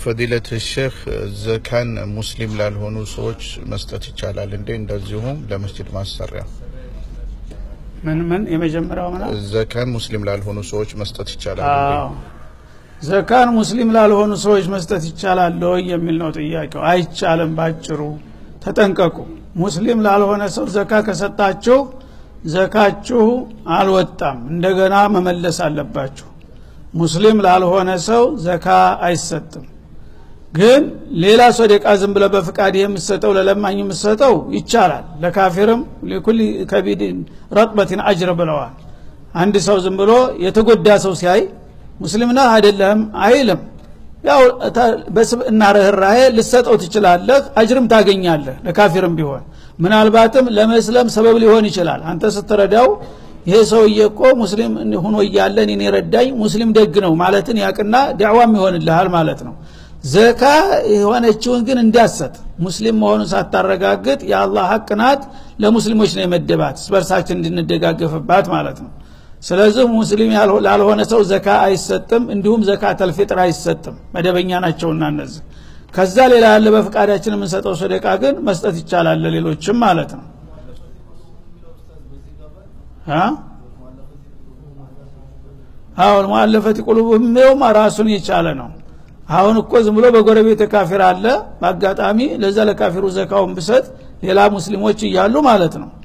ፈዲለት ሼክ ዘካን ሙስሊም ላልሆኑ ሰዎች መስጠት ይቻላል እንዴ? እንደዚሁም ለመስጅድ ማሰሪያ ምን ምን የመጀመሪያው ምና ዘካን ሙስሊም ላልሆኑ ሰዎች መስጠት ይቻላል እንዴ? አዎ ዘካን ሙስሊም ላልሆኑ ሰዎች መስጠት ይቻላል ወይ የሚል ነው ጥያቄው። አይቻልም። ባጭሩ ተጠንቀቁ። ሙስሊም ላልሆነ ሰው ዘካ ከሰጣችሁ ዘካችሁ አልወጣም፣ እንደገና መመለስ አለባችሁ። ሙስሊም ላልሆነ ሰው ዘካ አይሰጥም። ግን ሌላ ሶደቃ ዝም ብለ በፍቃድ የምሰጠው ለለማኝ የምሰጠው ይቻላል። ለካፊርም ሊኩል ከቢድን ረጥበትን አጅር ብለዋል። አንድ ሰው ዝም ብሎ የተጎዳ ሰው ሲያይ ሙስሊም ነህ አይደለም አይልም። ያው በስብዕና ርኅራሄ ልሰጠው ትችላለህ፣ አጅርም ታገኛለህ። ለካፊርም ቢሆን ምናልባትም ለመስለም ሰበብ ሊሆን ይችላል። አንተ ስትረዳው ይሄ ሰውዬ እኮ ሙስሊም ሆኖ እያለ እኔን የረዳኝ ሙስሊም ደግ ነው ማለትን ያቅና ዳዕዋም ይሆንልሃል ማለት ነው። ዘካ የሆነችውን ግን እንዲያሰጥ ሙስሊም መሆኑን ሳታረጋግጥ የአላህ ሀቅ ናት፣ ለሙስሊሞች ነው የመደባት በርሳችን እንድንደጋገፍባት ማለት ነው። ስለዚህ ሙስሊም ላልሆነ ሰው ዘካ አይሰጥም፣ እንዲሁም ዘካ ተልፊጥር አይሰጥም። መደበኛ ናቸውና እነዚህ። ከዛ ሌላ ያለ በፍቃዳችን የምንሰጠው ሰደቃ ግን መስጠት ይቻላል ለሌሎችም ማለት ነው። አሁን ሙአለፈት ቁሉብህም ይኸውም ራሱን የቻለ ነው። አሁን እኮ ዝም ብሎ በጎረቤት ካፊር አለ በአጋጣሚ ለዛ ለካፊሩ ዘካውን ብሰጥ ሌላ ሙስሊሞች እያሉ ማለት ነው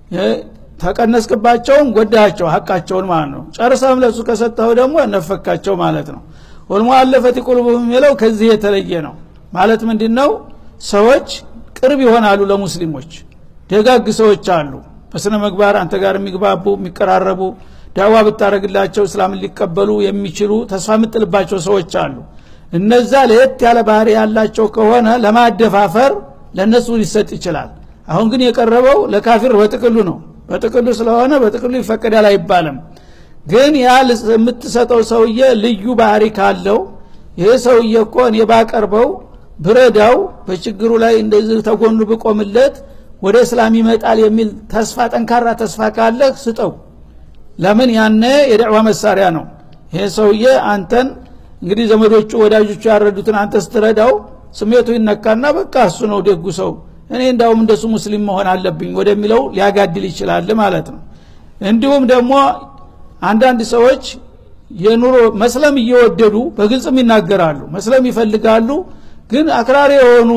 ተቀነስክባቸውን ጎዳቸው ሀቃቸውን ማለት ነው ጨርሰህም ለሱ ከሰጠኸው ደግሞ ነፈካቸው ማለት ነው ወልሙአለፈት ቁሉብህም የሚለው ከዚህ የተለየ ነው ማለት ምንድን ነው ሰዎች ቅርብ ይሆናሉ ለሙስሊሞች ደጋግ ሰዎች አሉ በስነ ምግባር አንተ ጋር የሚግባቡ የሚቀራረቡ ዳዋ ብታደረግላቸው እስላምን ሊቀበሉ የሚችሉ ተስፋ የምጥልባቸው ሰዎች አሉ እነዛ ለየት ያለ ባህሪ ያላቸው ከሆነ ለማደፋፈር ለእነሱ ሊሰጥ ይችላል አሁን ግን የቀረበው ለካፊር በጥቅሉ ነው በጥቅሉ ስለሆነ በጥቅሉ ይፈቀዳል አይባልም ግን ያ የምትሰጠው ሰውዬ ልዩ ባህሪ ካለው ይሄ ሰውዬ እኮ እኔ ባቀርበው ብረዳው በችግሩ ላይ እንደዚህ ተጎኑ ብቆምለት ወደ እስላም ይመጣል የሚል ተስፋ ጠንካራ ተስፋ ካለህ ስጠው ለምን ያነ የደዕዋ መሳሪያ ነው ይሄ ሰውዬ አንተን እንግዲህ ዘመዶቹ ወዳጆቹ ያረዱትን አንተ ስትረዳው ስሜቱ ይነካና በቃ እሱ ነው ደጉ ሰው እኔ እንዳውም እንደሱ ሙስሊም መሆን አለብኝ ወደሚለው ሊያጋድል ይችላል ማለት ነው እንዲሁም ደግሞ አንዳንድ ሰዎች የኑሮ መስለም እየወደዱ በግልጽም ይናገራሉ መስለም ይፈልጋሉ ግን አክራሪ የሆኑ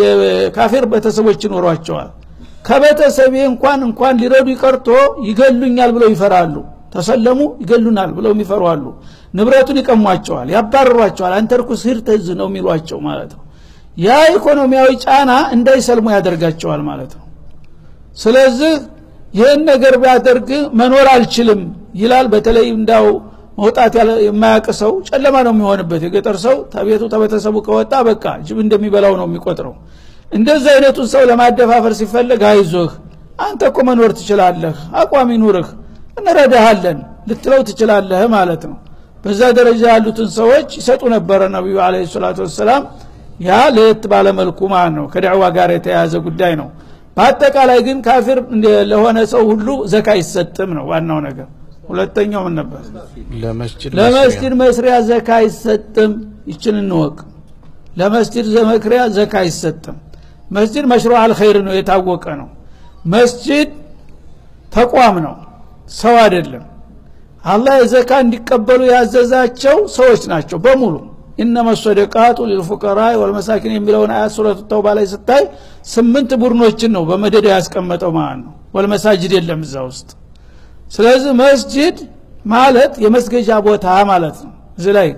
ካፊር ቤተሰቦች ይኖሯቸዋል ከቤተሰቤ እንኳን እንኳን ሊረዱ ይቀርቶ ይገሉኛል ብለው ይፈራሉ ተሰለሙ ይገሉናል ብለው የሚፈሯሉ ንብረቱን ይቀሟቸዋል ያባርሯቸዋል አንተ ርኩስ ሂድ ተዝ ነው የሚሏቸው ማለት ነው ያ ኢኮኖሚያዊ ጫና እንዳይሰልሙ ያደርጋቸዋል ማለት ነው ስለዚህ ይህን ነገር ቢያደርግ መኖር አልችልም ይላል በተለይ እንዳው መውጣት የማያቅ ሰው ጨለማ ነው የሚሆንበት የገጠር ሰው ተቤቱ ተቤተሰቡ ከወጣ በቃ ጅብ እንደሚበላው ነው የሚቆጥረው እንደዚህ አይነቱን ሰው ለማደፋፈር ሲፈለግ አይዞህ አንተ እኮ መኖር ትችላለህ አቋም ይኑርህ እንረዳሃለን ልትለው ትችላለህ ማለት ነው በዛ ደረጃ ያሉትን ሰዎች ይሰጡ ነበረ ነቢዩ አለ ሰላቱ ወሰላም ያ ለየት ባለመልኩ ማለት ነው ከዳዕዋ ጋር የተያያዘ ጉዳይ ነው በአጠቃላይ ግን ካፊር ለሆነ ሰው ሁሉ ዘካ አይሰጥም ነው ዋናው ነገር ሁለተኛው ምን ነበር ለመስጅድ ለመስጅድ መስሪያ ዘካ አይሰጥም ይችን እንወቅ ለመስጅድ ዘመክሪያ ዘካ አይሰጥም መስጅድ መሽሮ አልኸይር ነው የታወቀ ነው መስጅድ ተቋም ነው ሰው አይደለም አላህ የዘካ እንዲቀበሉ ያዘዛቸው ሰዎች ናቸው በሙሉ ኢነመ ሰደቃቱ ሊልፉቀራ ወልመሳኪን የሚለውን አያት ሱረቱ ተውባ ላይ ስታይ ስምንት ቡድኖችን ነው በመደዳ ያስቀመጠው ማለት ነው ወልመሳጅድ የለም እዛ ውስጥ ስለዚህ መስጅድ ማለት የመስገጃ ቦታ ማለት ነው እዚህ ላይ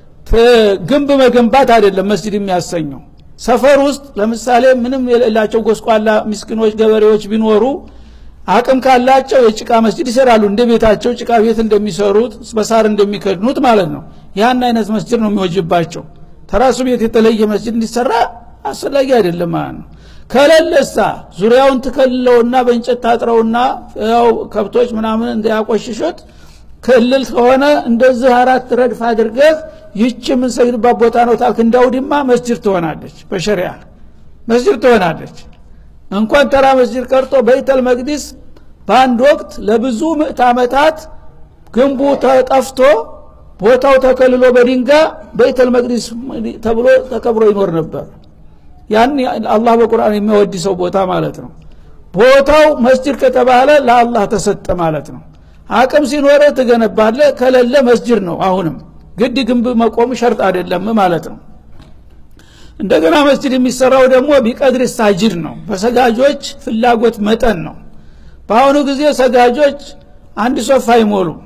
ግንብ መገንባት አይደለም መስጅድ የሚያሰኘው ሰፈር ውስጥ ለምሳሌ ምንም የሌላቸው ጎስቋላ ምስኪኖች ገበሬዎች ቢኖሩ አቅም ካላቸው የጭቃ መስጅድ ይሰራሉ እንደ ቤታቸው ጭቃ ቤት እንደሚሰሩት በሳር እንደሚከድኑት ማለት ነው ያን አይነት መስጅድ ነው የሚወጅባቸው ተራሱ ቤት የተለየ መስጅድ እንዲሰራ አስፈላጊ አይደለም ማለት ነው ከለለሳ ዙሪያውን ትከልለውና በእንጨት ታጥረውና ያው ከብቶች ምናምን እንዳያቆሽሹት ክልል ከሆነ እንደዚህ አራት ረድፍ አድርገህ ይህች የምንሰግድባት ቦታ ነው ታልክ እንዳውድማ መስጅድ ትሆናለች በሸሪያ መስጅድ ትሆናለች እንኳን ተራ መስጅድ ቀርቶ በይተል መቅዲስ በአንድ ወቅት ለብዙ ምዕት ዓመታት ግንቡ ተጠፍቶ ቦታው ተከልሎ በድንጋ በይተል መቅዲስ ተብሎ ተከብሮ ይኖር ነበር ያን አላህ በቁርአን የሚወድሰው ቦታ ማለት ነው ቦታው መስጅድ ከተባለ ለአላህ ተሰጠ ማለት ነው አቅም ሲኖረ ትገነባለ ከሌለ መስጅድ ነው አሁንም ግድ ግንብ መቆም ሸርጥ አይደለም ማለት ነው እንደገና መስጅድ የሚሰራው ደግሞ ቢቀድር ሳጅድ ነው በሰጋጆች ፍላጎት መጠን ነው በአሁኑ ጊዜ ሰጋጆች አንድ ሶፍ አይሞሉም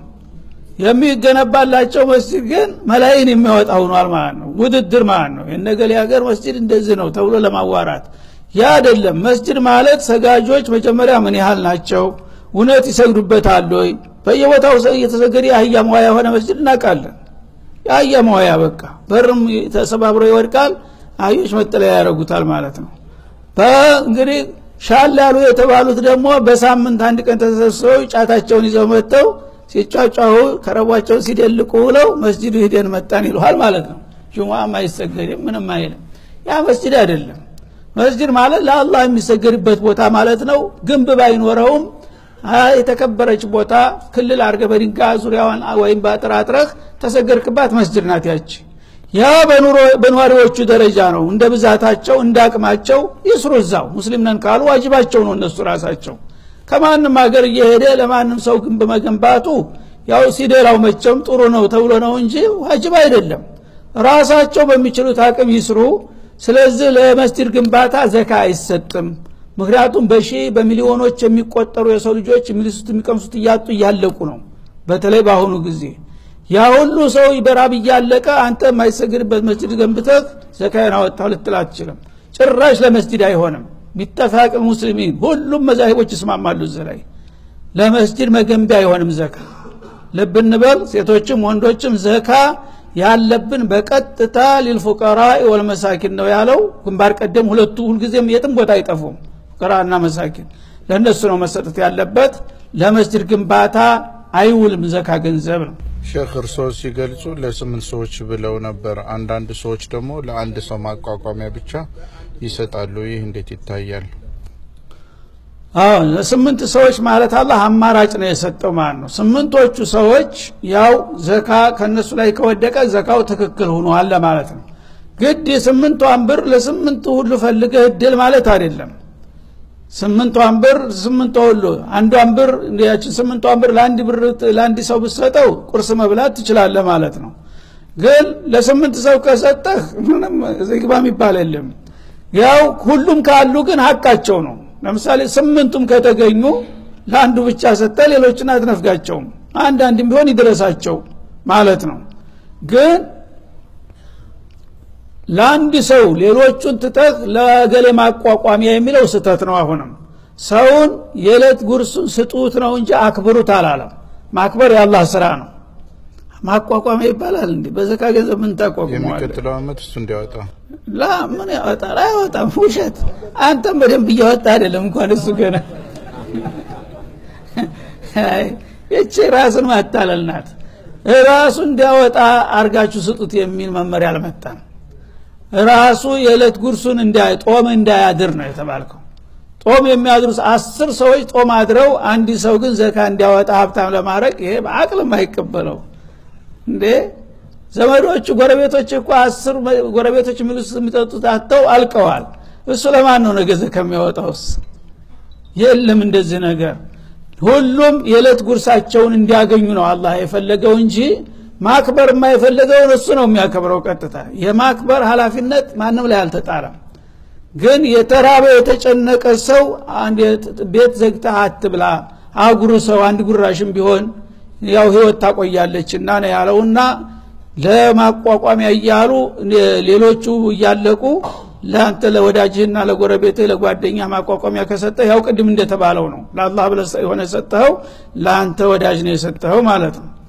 የሚገነባላቸው መስጅድ ግን መላይን የሚያወጣ ሆኗል ማለት ነው ውድድር ማለት ነው የነገሌ ሀገር መስጅድ እንደዚህ ነው ተብሎ ለማዋራት ያ አይደለም መስጅድ ማለት ሰጋጆች መጀመሪያ ምን ያህል ናቸው እውነት ይሰግዱበታል ወይ በየቦታው እየተሰገደ የአህያ መዋያ የሆነ መስጅድ እናውቃለን የአህያ መዋያ በቃ በርም ተሰባብሮ ይወድቃል አህዮች መጠለያ ያደረጉታል ማለት ነው እንግዲህ ሻል ያሉ የተባሉት ደግሞ በሳምንት አንድ ቀን ተሰብስበው ጫታቸውን ይዘው መጥተው ሲጫጫሁ ከረቧቸውን ሲደልቁ ብለው መስጅዱ ሂደን መጣን ይልሃል ማለት ነው ጁሙአም አይሰገድም ምንም አይልም ያ መስጅድ አይደለም መስጅድ ማለት ለአላህ የሚሰገድበት ቦታ ማለት ነው ግንብ ባይኖረውም የተከበረች ቦታ ክልል አርገ በድንጋ ዙሪያዋን ወይም በአጥራጥረህ ተሰገድክባት መስጅድ ናት ያቺ ያ በነዋሪዎቹ ደረጃ ነው እንደ ብዛታቸው እንደ አቅማቸው ይስሩ እዛው ሙስሊም ነን ካሉ ዋጅባቸው ነው እነሱ ራሳቸው ከማንም ሀገር እየሄደ ለማንም ሰው ግንብ መገንባቱ ያው ሲደላው መቸም ጥሩ ነው ተብሎ ነው እንጂ ዋጅብ አይደለም ራሳቸው በሚችሉት አቅም ይስሩ ስለዚህ ለመስጅድ ግንባታ ዘካ አይሰጥም ምክንያቱም በሺ በሚሊዮኖች የሚቆጠሩ የሰው ልጆች የሚልሱት የሚቀምሱት እያጡ እያለቁ ነው በተለይ በአሁኑ ጊዜ ያ ሁሉ ሰው በራብ እያለቀ አንተ የማይሰግድበት መስጅድ ገንብተህ ዘካዬን አወጣሁ ልትል አትችልም ጭራሽ ለመስጅድ አይሆንም ቢተፋቅ ሙስሊሚን ሁሉም መዛሂቦች ይስማማሉ እዚህ ላይ ለመስጅድ መገንቢያ አይሆንም ዘካ ልብ እንበል ሴቶችም ወንዶችም ዘካ ያለብን በቀጥታ ሊልፉቀራ ወልመሳኪን ነው ያለው ግንባር ቀደም ሁለቱ ሁልጊዜም የትም ቦታ አይጠፉም ፉቀራና መሳኪን ለእነሱ ነው መሰጠት ያለበት ለመስጅድ ግንባታ አይውልም ዘካ ገንዘብ ነው ሼክ እርስዎ ሲገልጹ ለስምንት ሰዎች ብለው ነበር አንዳንድ ሰዎች ደግሞ ለአንድ ሰው ማቋቋሚያ ብቻ ይሰጣሉ ይህ እንዴት ይታያል አዎ ለስምንት ሰዎች ማለት አላህ አማራጭ ነው የሰጠው ማለት ነው ስምንቶቹ ሰዎች ያው ዘካ ከነሱ ላይ ከወደቀ ዘካው ትክክል ሆኗል ለማለት ነው ግድ የስምንቷን ብር ለስምንቱ ሁሉ ፈልገህ እድል ማለት አይደለም ስምንቷን ብር ስምንቷ ሁሉ አንዷን ብር ያችን ስምንቷን ብር ለአንድ ብር ለአንድ ሰው ብሰጠው ቁርስ መብላት ትችላለህ ማለት ነው ግን ለስምንት ሰው ከሰጠህ ምንም ዝግባ የሚባል የለም ያው ሁሉም ካሉ ግን ሀቃቸው ነው ለምሳሌ ስምንቱም ከተገኙ ለአንዱ ብቻ ሰጠ ሌሎችን አትነፍጋቸውም አንዳንድም ቢሆን ይድረሳቸው ማለት ነው ግን ለአንድ ሰው ሌሎቹን ትተህ ለገሌ ማቋቋሚያ የሚለው ስተት ነው አሁንም ሰውን የዕለት ጉርሱን ስጡት ነው እንጂ አክብሩት አላለም ማክበር የአላህ ስራ ነው ማቋቋሚያ ይባላል እንዲ በዘካ ገንዘብ ምን ታቋቁመዋለ የሚቀጥለው አመት እሱ እንዲያወጣ ላ ምን ያወጣል አይወጣም ውሸት አንተም በደንብ እያወጣ አይደለም እንኳን እሱ ገና ይቺ ራስን ማታለል ናት ራሱ እንዲያወጣ አርጋችሁ ስጡት የሚል መመሪያ አልመጣም ራሱ የዕለት ጉርሱን እንዳይ ጦም እንዳያድር ነው የተባልከው ጦም የሚያድሩ አስር ሰዎች ጦም አድረው አንድ ሰው ግን ዘካ እንዲያወጣ ሀብታም ለማድረግ ይሄ በአቅልም አይቀበለው እንዴ ዘመዶቹ ጎረቤቶች እኮ አስር ጎረቤቶች የሚሉት የሚጠጡት አተው አልቀዋል እሱ ለማን ነው ነገ ዘካ የሚያወጣውስ የለም እንደዚህ ነገር ሁሉም የዕለት ጉርሳቸውን እንዲያገኙ ነው አላህ የፈለገው እንጂ ማክበር የማይፈለገውን እሱ ነው የሚያከብረው ቀጥታ የማክበር ሀላፊነት ማንም ላይ አልተጣለም ግን የተራበ የተጨነቀ ሰው ቤት ዘግታ አትብላ አጉር ሰው አንድ ጉራሽም ቢሆን ያው ህይወት ታቆያለች እና ነው ያለውና ለማቋቋሚያ እያሉ ሌሎቹ እያለቁ ለአንተ ለወዳጅህና ለጎረቤትህ ለጓደኛ ማቋቋሚያ ከሰጠ ያው ቅድም እንደተባለው ነው ለአላህ ብለ የሆነ ሰጠኸው ለአንተ ወዳጅ ነው የሰጠኸው ማለት ነው